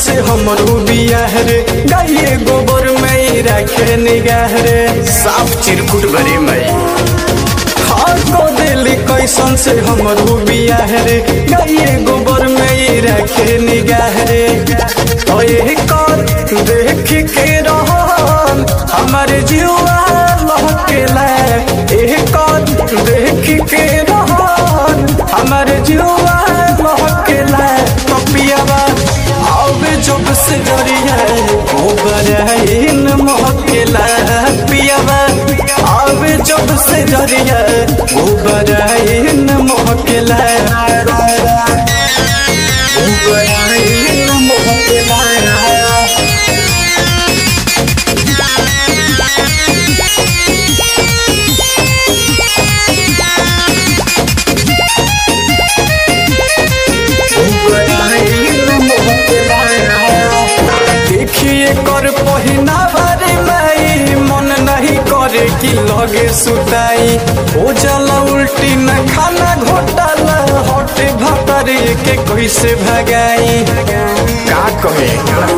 से हमरो बियाह रे गाये गोबर में ही रखे निगाह रे साफ चिरकुट भरे मई हाँ को दिली कैसन से हमरो बियाह रे गाये गोबर में ही रखे निगाह रे तो ये कर देख के रहन हमारे जीवा लहकेला ए कर देख के रहन हमारे जीवा लहकेला पपियावा आवे जब से जरिया गोबर इन महकेला पियावा आवे जब से जरिया गोबर इन महकेला गोबर इन महकेला देखिए कर पहिना बारे माई मन नहीं करे कि लगे सुताई ओ जला उल्टी न खाना घोटाला हटे भतरे के कैसे भगाई का कहे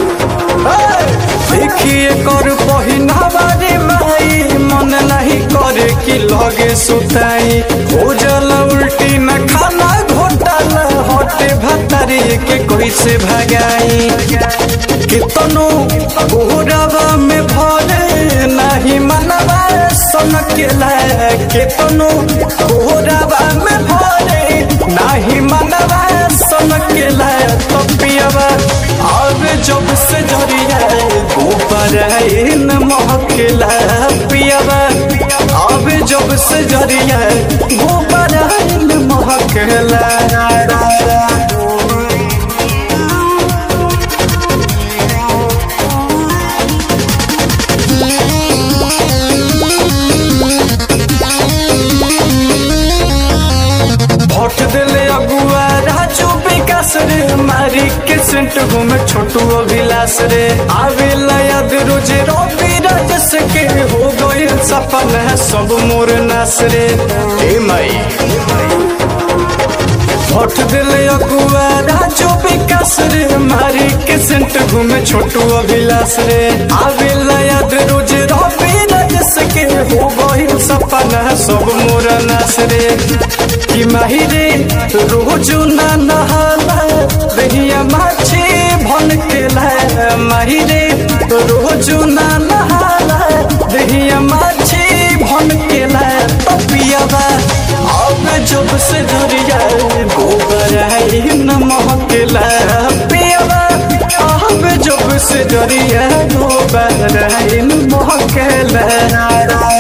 देखिए कर पहिना बारे माई मन नहीं करे कि लगे सुताई ओ जला उल्टी न खाना घोटाला हटे भतरे के कैसे भगाई कितनो गोरवा में भरे नहीं मनवा सन केला कितनो गोरवा में भरे नहीं मनवा सन केला तो पियवा अब जब से जरिया गोबर इन महकेला पियवा अब जब से जरिया गोबर इन महकेला भोट दिले अगुआ राजू विकास रे मारी के सेंट घूमे छोटू अभिलाष रे आवे लयद रोजे रोपी राजस के हो गए सफल है सब मोर नास रे ए मई भोट दिले अगुआ राजू विकास रे मारी के सेंट घूमे छोटू अभिलाष रे आवे लयद रोजे रोपी राजस के हो गए सफल है सब मोर नास रे कि माही रे रोज ना नहाला दहिया माछी भन के ला माही रे रोज ना नहाला दहिया माछी भन के ला पियावा अब जब से धरिया गोबर न महकेला पियावा अब जब से धरिया गोबर न महकेला